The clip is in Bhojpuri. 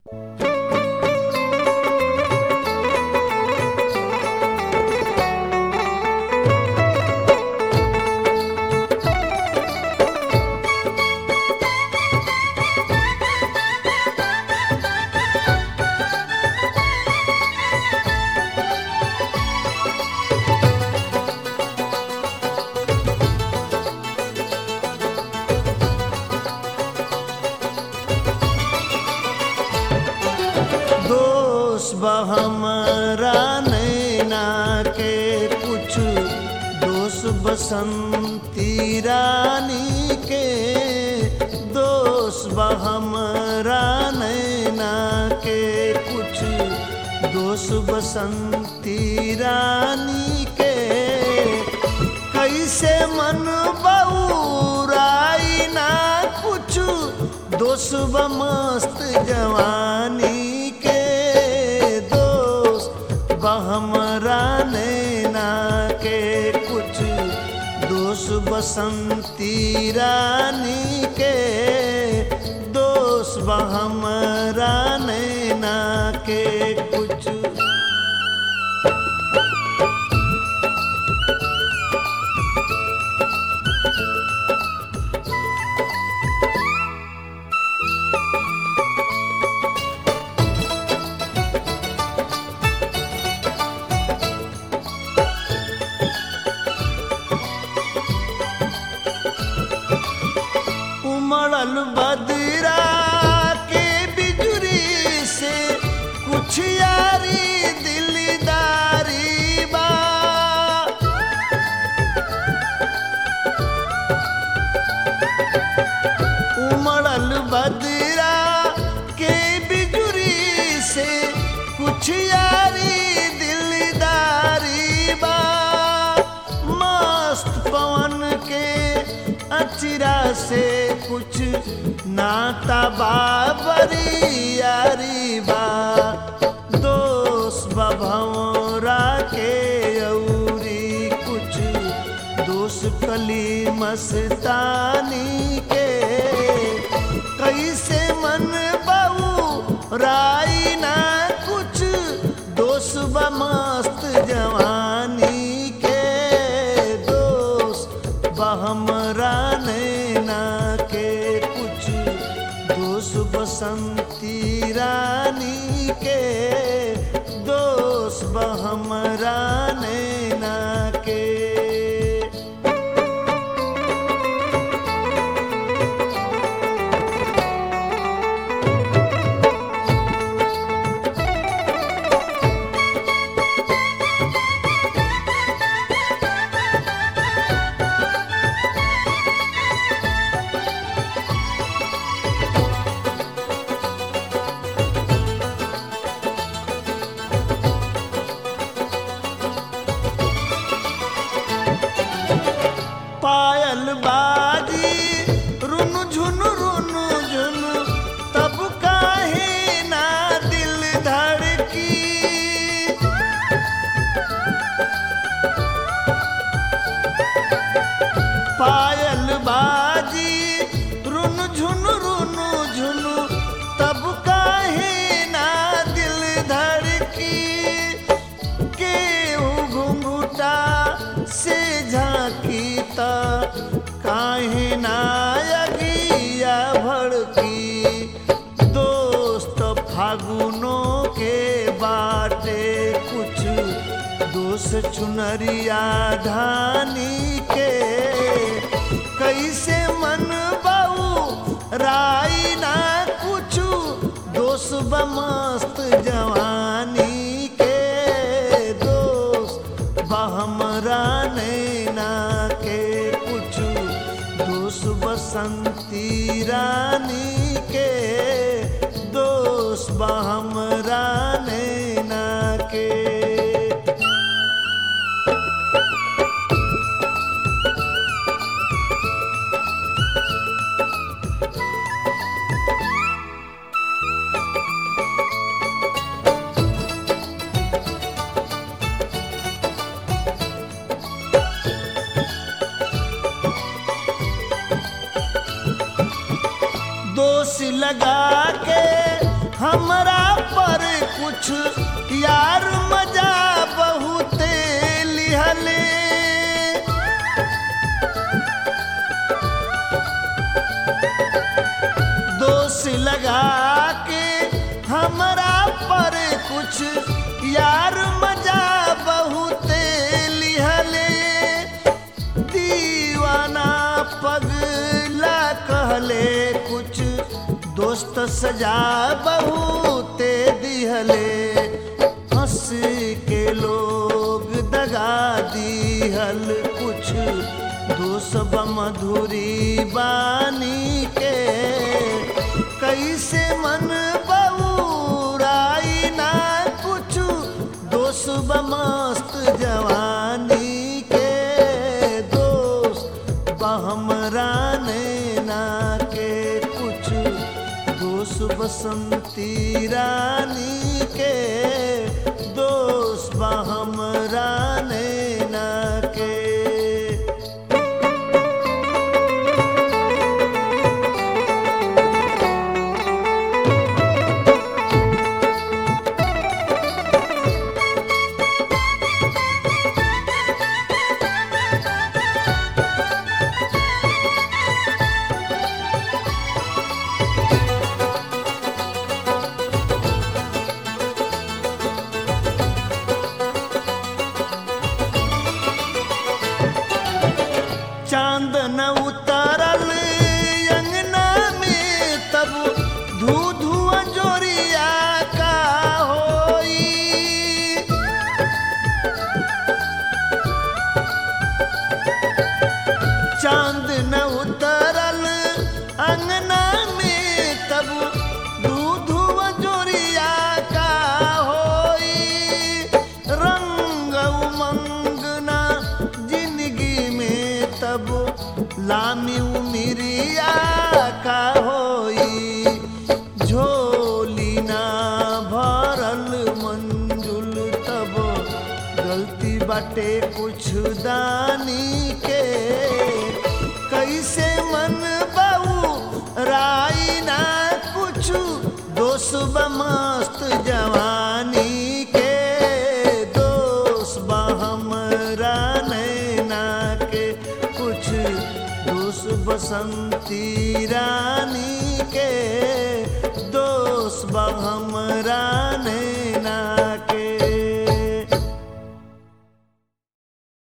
दोष बा हमरा नैना के कुछ दोष बसंती रानी के दोष बा हमरा नैना के कुछ दोष बसंती रानी के कैसे मन बउराई ना कुछ दोष बा मस्त जवानी के दोष बा हमरा नैना के कुछ दोष बसंती रानी के दोष बा हमरा नैना के कुछ उमड़ल बदरा के बिजुरी से कुछ यारी दिलदारी बा उमड़ल बदरा के बिजुरी से कुछ यारी दिलदारी बा मस्त पवन के अचिरा से कुछ नाता बाबरी यारी बा दोष बभौरा के औरी कुछ दोष कली मस्तानी के कैसे मन बऊ राई ना कुछ दोष बा मस्त जवानी के दोष बा हमरा नैना के कुछ दोष बसंती रानी के दोष बा हमरा नैना के पायल बाजी रुन झुन रुन झुन तब काहे ना दिल धड़की पायल बाजी रुन झुन रुन झुन तब काहे ना दिल धड़की केहू घुंघुटा से झांकी त काहे नायगिया भड़की दोस्त फागुनों के बाटे कुछ दोस्त चुनरिया धानी के कैसे मन बऊ राई ना कुछ दोष बमस्त जवानी के दोष बहमरा नैना के कुछ दोष बसंती रानी के दोष बहमरा नैना के दोष लगा के हमरा कुछ यार मजा बहुते लिहले दोष लगा के हमरा पर कुछ यार मजा बहुते लिहले दीवाना पगला कहले कुछ दोस्त सजा बहुते दिहले हंस के लोग दगा दिहल कुछ दोष मधुरी बानी के कैसे मन बउराई ना कुछ दोष मस्त जवानी के दोष बहमरा नैना के कुछ दोष बसंती रानी के दोष बहमरा नैना के चांद न उतरल अंगना में तब धू धुआ जोरिया का होई चांद न उतरल अंगना में तब दूध जोरिया का होई रंग उमंगना जिंदगी में तब लामी उमिरिया का होई झोली ना भरल मंजुल तब गलती बाटे कुछ दानी के कैसे मन बाऊ राई ना कुछ दोष मस्त जवानी के दोष हमरा नैना के कुछ दोष बसंती रानी के दोष हमरा नैना